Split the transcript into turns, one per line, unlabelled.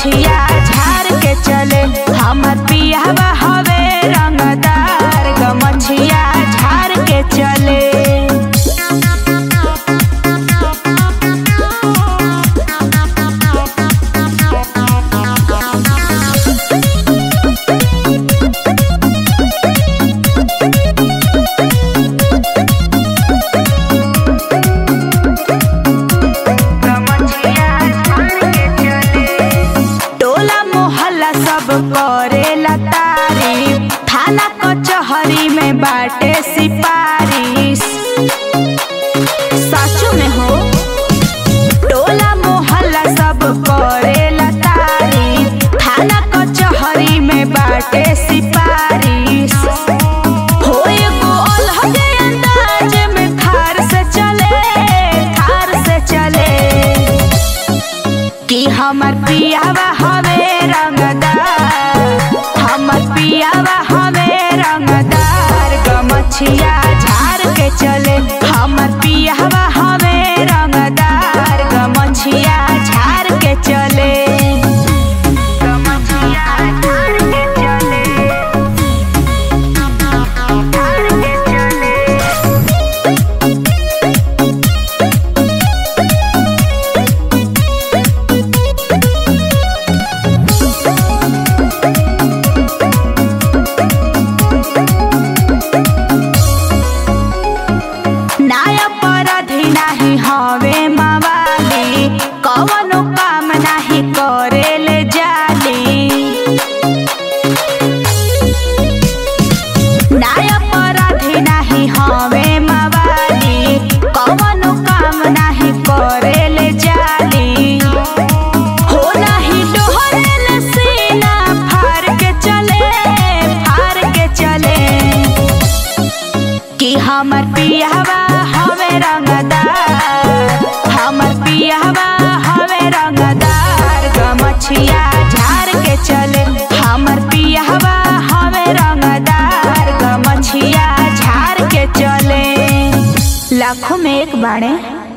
गमछिया झाड़ के चले हमर पियावा हवे रंगदार गमछिया झाड़ के चले टोला मोहल्ला सब करेला तारीफ थाना कचहरी में बाटे सिपारिश सचो में हो टोला मोहल्ला सब करेला तारीफ थाना कचहरी में बाटे सिपारिश हो एगो अलहगे अंदाज में थार से चले थार से चले कि हमर पियावा हवे रंगदार हमर पियावा हवे रंगदार गमछिया झाड़ के चले हमर पियावा हवे रंगदार गमछिया झाड़ के चले गमछिया झाड़ के चले झाड़ के चले नाय अपराधी नाही हवे मवाली कवनो काम नाही करेले जाली नाय अपराधी नाही हवे मवाली कवनो काम नाही करेले जाली हो नाही डोहरेले सीना फार के चले फार के चले कि हमर पियावा हवे रंगदार हमर पियावा हवे रंगदार गमछिया झाड़ के चले हमर पियावा हवे रंगदार गमछिया झाड़ के चले लाखों में एक बाणे